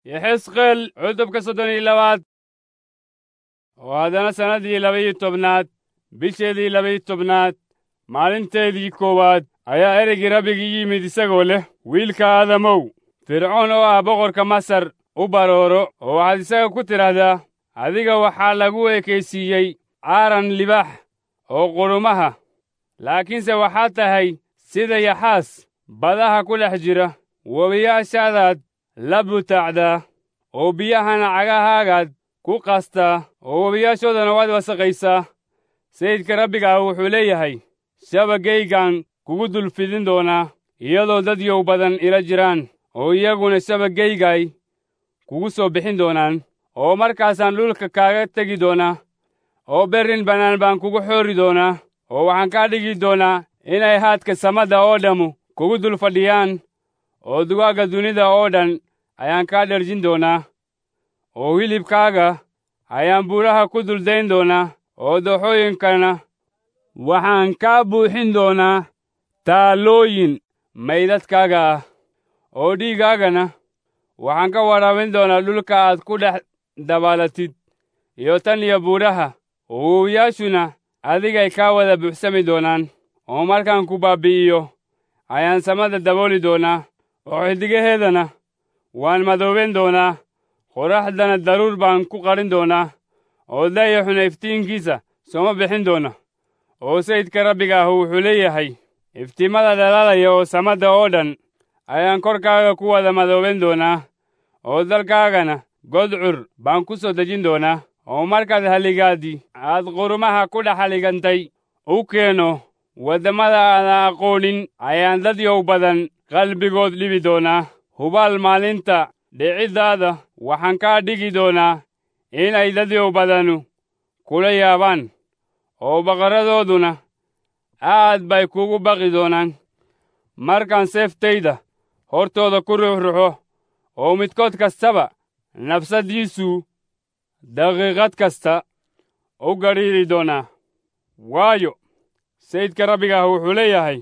yexesqeel cutubka soddon iyo labaad oo haddana sannaddii laba-iyo tobnaad bisheedii laba-iyo tobnaad maalinteedii koowaad ayaa ereygii rabbigii yimid isagoo leh wiilka aadamow fircoon oo ah boqorka masar u barooro oo waxaad isaga ku tidhaahdaa adiga waxaa lagu ekaysiiyey caaran libaax oo qurumaha laakiinse waxaad tahay sida yaxaas badaha ku dhex jira webiyaashaadaad la butaacdaa oo biyahana cagahaagaad ku qastaa oo webiyaashoodana waad wasaqaysaa sayidka rabbiga ah wuxuu leeyahay shabagaygaan kugu dul fidin doonaa iyadoo dad yow badan ila jiraan oo iyaguna shabagaygay kugu soo bixin doonaan oo markaasaan dhulka kaaga tegi doonaa oo berrin bannaan baan kugu xoori doonaa oo waxaan kaa dhigi doonaa inay haadka samadda oo dhammu kugu dul fadhiyaan oo dugaagga dunida oo dhan ayaan kaa dherjin doonaa oo hilibkaaga ayaan buuraha ku duldayn doonaa oo dooxooyinkana waxaan kaa buuxin doonaa taallooyin maydadkaaga ah oo dhiiggaagana waxaan ka waraabin doonaa dhulka aad ku dhex dabaalatid iyo tan iyo buuraha oo wowiyaashuna adigay kaa wada buuxsami doonaan oo markaan ku baabbi'iyo ayaan samada dabooli doonaa oo xiddigaheedana waan madooben doonaa qorraxdana daruur baan ku qarin doonaa oo dayaxuna iftiinkiisa sooma bixin doona oo sayidka rabbiga ah wuxuu leeyahay iftiimada dhalaalaya oo samadda oo dhan ayaan korkaaga ku wada madooben doonaa oo dalkaagana godcur baan ku soo dejin doonaa oo markaad haligaadii aad qurumaha ku dhex haligantay u keeno waddamada aadan aqoonin ayaan dad yow badan qalbigood dhibi doonaa hubaal maalinta dhiciddaada waxaan kaa dhigi doonaa inay dad yow badanu kula yaabaan oo baqarradooduna aad bay kugu baqi doonaan markaan seeftayda hortooda ku ruxruxo oo midkood kastaba nafsaddiisu daqiiqad kasta u gadhiiri doonaa waayo sayidka rabbiga ah wuxuu leeyahay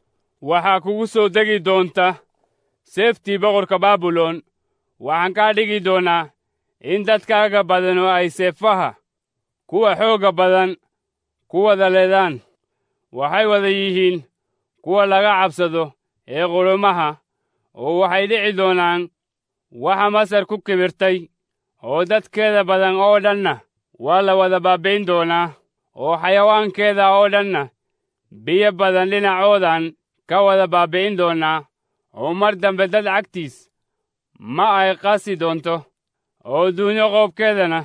waxaa kugu soo degi doonta seeftii boqorka baabilon waxaan kaa dhigi doonaa in dadkaaga badan oo ay seefaha kuwa xoogga badan ku wada leedaan waxay wada yihiin kuwa laga cabsado ee qulumaha oo waxay dhici doonaan waxa masar ku kibirtay oo dadkeeda badan oo dhanna waa la wada baabbayn doonaa oo xayawaankeeda oo dhanna biyo badan dhinacoodan ka wada baabbi'in doonaa oo mar dambe dad cagtiis ma ay qasi doonto oo duunyo qoobkeedana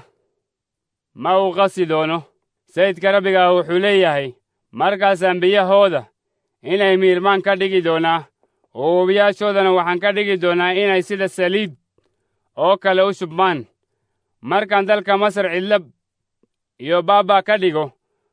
ma uu qasi doono sayidka rabbiga ah wuxuu leeyahay markaasaan biyahooda inay miirmaan ka dhigi doonaa oo webiyaashoodana waxaan ka dhigi doonaa inay sida saliid oo kale u shubmaan markaan dalka masar cidlab iyo baabaa ka dhigo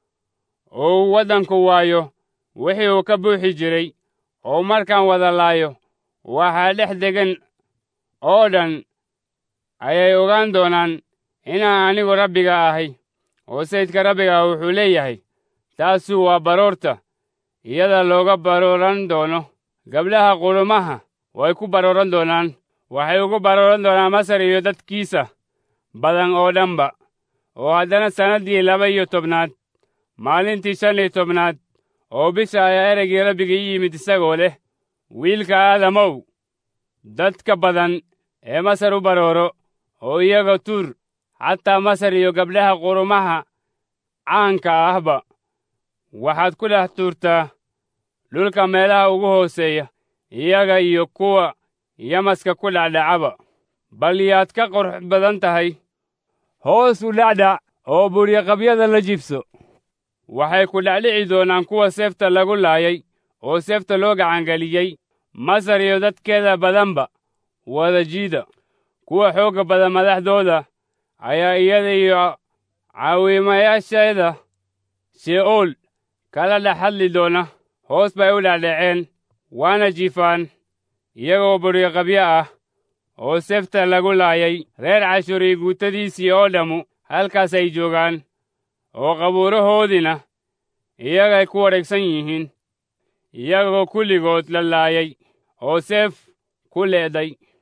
oo uu waddanku waayo wixii uu ka buuxi jiray oo markaan wada laayo waxaa dhex degan oo dhan ayay ogaan doonaan inaan anigu rabbiga ahay oo sayidka rabbiga ah wuxuu leeyahay taasu waa baroorta iyada looga barooran doono gabdhaha qulumaha way ku barooran doonaan waxay ugu barooran doonaan masar iyo dadkiisa badan oo dhanba oo haddana sannaddii laba iyo tobnaad maalintii shan iyo tobnaad oo bisha ayaa ereygii rabbiga ii yimid isagoo leh wiilka aadamow dadka badan ee masar u barooro oo iyaga tuur xataa masar iyo gabdhaha qurumaha caanka ahba waxaad ku dhex tuurtaa dhulka meelaha ugu hooseeya iyaga iyo kuwa yamaska ku dhacdhacaba bal yaad ka qurux badan tahay hoos u dhacdhac oo buryaqabyada la jibso waxay ku dhacdhici doonaan kuwa seefta lagu laayay oo seefta loo gacangeliyey masar iyo dadkeeda badanba wada jiida kuwa xoogga badan madaxdooda ayaa iyada iyo caawimayaasheeda she'ool kala dhex hadli doona hoos bay u dhacdhaceen waana jiifaan iyagoo buryaqabyo ah oo seefta lagu laayay reer cashuuri guutadiisii oo dhammu halkaasay joogaan oo qabuurahoodiina iyagay ku wareegsan yihiin iyagoo kulligood la laayay oo seef ku leeday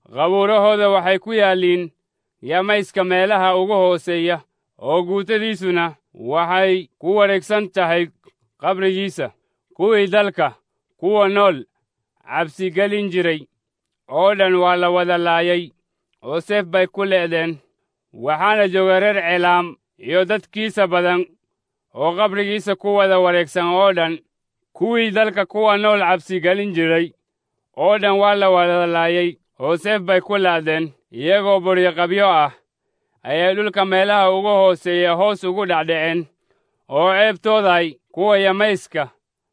qabuurahooda waxay ku yaalliin yamayska meelaha ugu hooseeya oo guutadiisuna waxay ku wareegsan tahay qabrigiisa kuwii dalka kuwa nool cabsigelin jiray oo dhan waa la wada laayay oo seef bay ku le'deen waxaana jooga reer ceelaam iyo dadkiisa badan oo qabrigiisa ku wada wareegsan oo dhan kuwii dalka kuwa nool cabsigelin jiray oo dhan waa la wada laayay oo seef bay ku laadeen iyagoo buryoqabyo ah ayay dhulka meelaha ugu hooseeya hoos ugu dhacdhaceen oo ceebtooday kuwa yamayska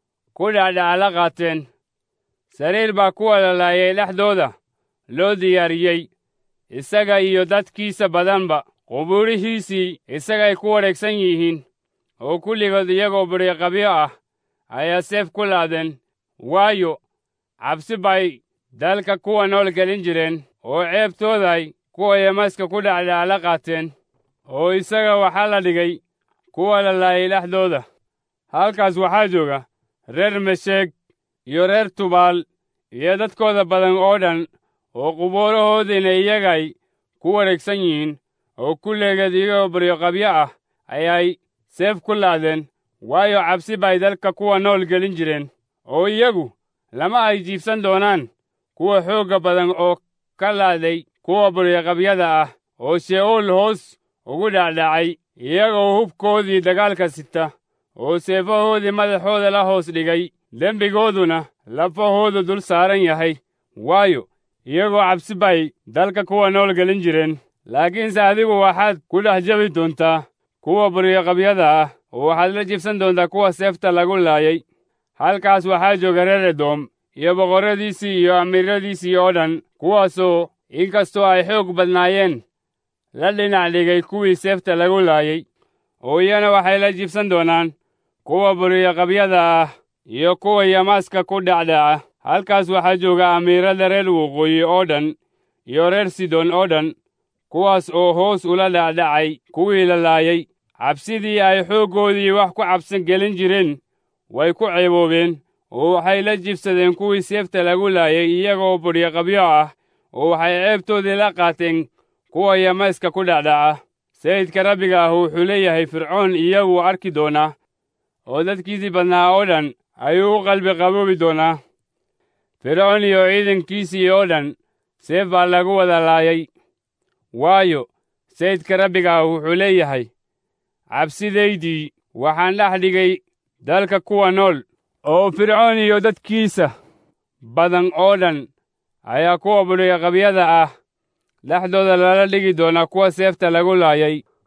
ku dhacdhaca la qaateen sariir baa kuwa la laayay dhexdooda loo diyaariyey isaga iyo dadkiisa badanba qubuurihiisii isagay ku wareegsan yihiin oo kulligood iyagoo buryoqabyo ah ayaa seef ku laadeen waayo cabsi bay dalka kuwa nool gelin jireen oo ceebtooday kuwa yamayska ku dhacdhaca la qaateen oo isaga waxaa la dhigay kuwa la laayay dhexdooda halkaas waxaa jooga reer mesheeg iyo reer tubaal iyo dadkooda badan oo dhan oo qubuurahoodiina iyagay ku wareegsan yihiin oo kulligeed iyagoo buryoqabyo ah ayay seef ku laadeen waayo cabsi bay dalka kuwa nool gelin jireen oo iyagu lama ay jiibsan doonaan kuwa xoogga badan oo ka laaday kuwa buryoqabyada ah oo she'uul hoos ugu dhacdhacay iyagoo hubkoodii dagaalka sita oo seefahoodii madaxooda la hoos dhigay dembigooduna lafahoodu dul saaran yahay waayo iyagoo cabsi bay dalka kuwa nool gelin jireen laakiinse adigu waxaad ku dhex jabi doontaa kuwa buryoqabyada ah oo waxaad la jibsan doontaa kuwa seefta lagu laayay halkaas waxaa jooga reer edoom iyo boqorradiisii iyo amiiradiisii oo dhan kuwaasoo inkastoo ay xoog badnaayeen la dhinac dhigay kuwii seefta lagu laayay oo iyana waxay la jibsan doonaan kuwa buryoqabyada ah iyo kuwa yamaaska ku dhacdhaca halkaas waxaa jooga amiirada reer waqooyi oo dhan iyo reer sidon oo dhan kuwaas oo hoos ula dhacdhacay kuwii la laayay cabsidii ay xooggoodii wax ku cabsan gelin jireen way ku ceeboobeen oo waxay la jibsadeen kuwii seefta lagu laayay iyagoo buryoqabyo ah oo waxay ceebtoodii la qaateen kuwa yamayska ku dhacdhaca sayidka rabbiga ah wuxuu leeyahay fircoon iyaguu arki doonaa oo dadkiisii badnaa oo dhan ayuu u qalbi qaboobi doonaa fircoon iyo ciidankiisii oo dhan seef baa lagu wada laayay waayo sayidka rabbiga ah wuxuu leeyahay cabsidaydii waxaan dhex dhigay dalka kuwa nool oo fircoon iyo dadkiisa badan oo dhan ayaa kuwa buryoqabyada ah dhexdooda lala dhigi doonaa kuwa seefta lagu laayay